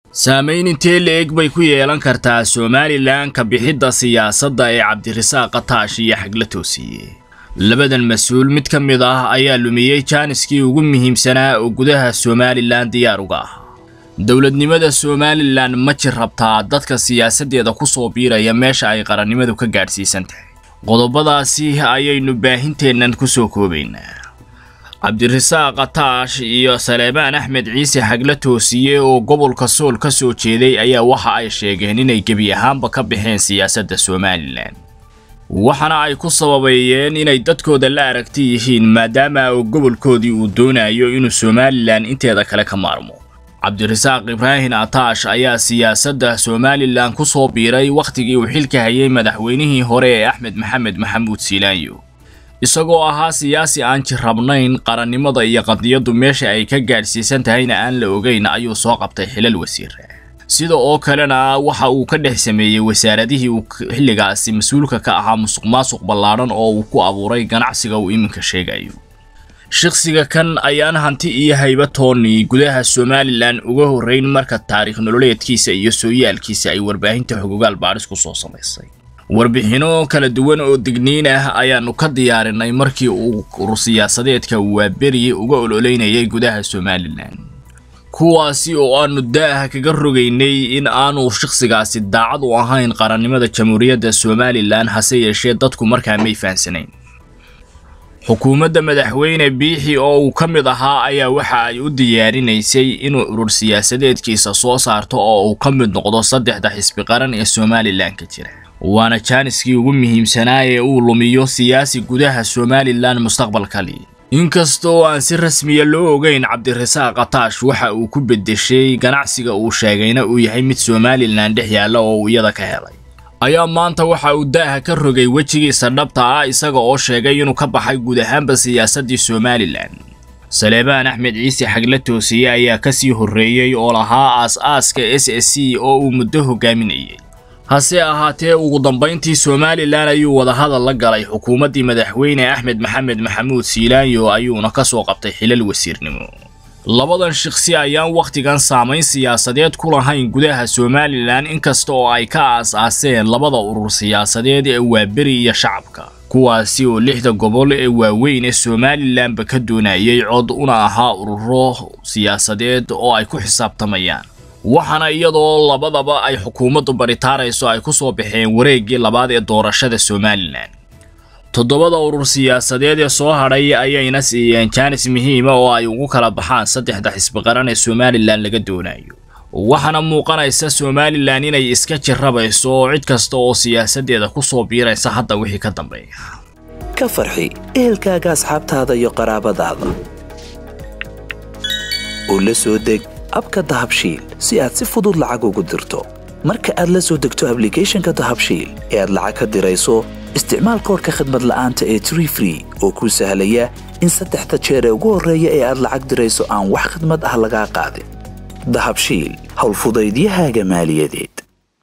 saamayn intee la-eg bay ku yeelan kartaa somalilan ka bixidda siyaasadda ee cabdirasaaq kataash iyo xagla toosiye labadan mas-uul mid ka mid ah ayaa lumiyey jaaniskii ugu muhiimsanaa oo gudaha somalilan diyaar uga ah dowladnimada somalilan ma jir rabtaa dadka siyaasaddeeda ku soo biiraya meesha ay qarannimadu ka gaadhsiisan tahay qodobadaasi ayaynu baahinteennan ku soo koobaynaa cabdirasaaq kataash iyo saleebaan axmed ciise xagla toosiye oo gobolka sool ka soo jeeday ayaa waxa ay sheegeen inay gebi ahaanba ka baxeen siyaasadda somalilan waxaana ay ku sababeeyeen inay dadkooda la aragti yihiin maadaama oo gobolkoodii uu doonayo inuu somalilan inteeda kale ka maarmo cabdirasaaq ibraahim ataash ayaa siyaasadda somalilan ku soo biiray wakhtigii uu xilka hayay madaxweynihii hore ee axmed maxamed maxamuud siilaanyo isagoo ahaa siyaasi aan jirrabnayn qarannimada iyo qadiyaddu meesha ay ka gaadhsiisan tahayna aan la ogeyn ayuu soo qabtay xilal wasiira sida oo kalena waxa uu ka dhex sameeyey wasaaradihii uu xilligaasi mas-uulka ka ahaa musuq maasuq ballaadhan oo uu ku abuuray ganacsiga uu iminka sheegayo shakhsiga kan ayaan hanti iyo hayba tooni gudaha somalilan uga horrayn marka taariikh nololeedkiisa iyo sooyaalkiisa ay warbaahinta xogogaal baadhis ku soo samaysay warbixinno kala duwan oo digniin ah ayaannu ka diyaarinay markii uu urur siyaasadeedka waaberi uga ololeynayay gudaha somalilan kuwaasi oo aanu daaha kaga rogaynay in aanu shakhsigaasi daacad u ahayn qarannimada jamhuuriyadda somalilan hase yeeshee dadku markaa may fahansanayn xukuumadda madaxweyne biixi oo uu ka mid ahaa ayaa waxa ay u diyaarinaysay inuu urur siyaasadeedkiisa soo saarto oo uu ka mid noqdo saddexda xisbi qaran ee somalilan ka jira waana jaaniskii ugu muhiimsanaa ee uu lumiyo siyaasi gudaha somalilan mustaqbalkali inkastoo aan si rasmiya loo ogeyn cabdirasaaq kataash waxa uu ku beddeshay ganacsiga uu sheegayna uu yahay mid somalilan dhex yaalla oo uu iyada ka helay ayaa maanta waxa uu daaha ka rogay wejigiisa dhabta ah isaga oo sheegay inuu ka baxay guud ahaanba siyaasaddii somalilan saleebaan axmed ciise xagla toosiye ayaa ka sii horreeyey oo lahaa aas-aaska s s c oo uu muddo hogaaminayay hase ahaatee ugu dambayntii somalilan ayuu wadahadal la galay xukuumaddii madaxweyne axmed maxamed maxamuud siilaanyo ayuuna ka soo qabtay xilal wasiirnimo labadan shaqsi ayaan wakhtigan saamayn siyaasadeed ku lahayn gudaha somalilan inkasta oo ay ka aas-aaseen labada urur siyaasadeed ee waaberi iyo shacabka kuwaasi oo lixda gobol ee waaweyn ee somalilanba ka doonayay cod una ahaa ururo siyaasadeed oo ay ku xisaabtamayaan waxaana iyadoo labadaba ay xukuumaddu baritaarayso ay ku soo baxeen wareeggii labaad ee doorashada somalilan toddobada urur siyaasadeed ee soo hadhay ayayna siiyeen jaanis muhiima oo ay ugu kala baxaan saddexda xisbi qaran ee somalilan laga doonayo waxaana muuqanaysa somalilan inay iska jirrabayso cid kasta oo siyaasaddeeda ku soo biiraysa hadda wixii ka dambeeya ka farxi ehelkaaga asxaabtaada iyo qaraabadaada oo la soo deg abka dahabshiil si aad si fudud lacag ugu dirto marka aad la soo degto ablicathonka dahabshiil ee aad lacag ka dirayso isticmaal koorka khadmad la'aanta ee tree free oo kuu sahlaya in saddexda jeer ee ugu horreeya ee aad lacag dirayso aan wax khadmad ah lagaa qaadin dahabshiil howlfudaydiyahaaga maaliyadeed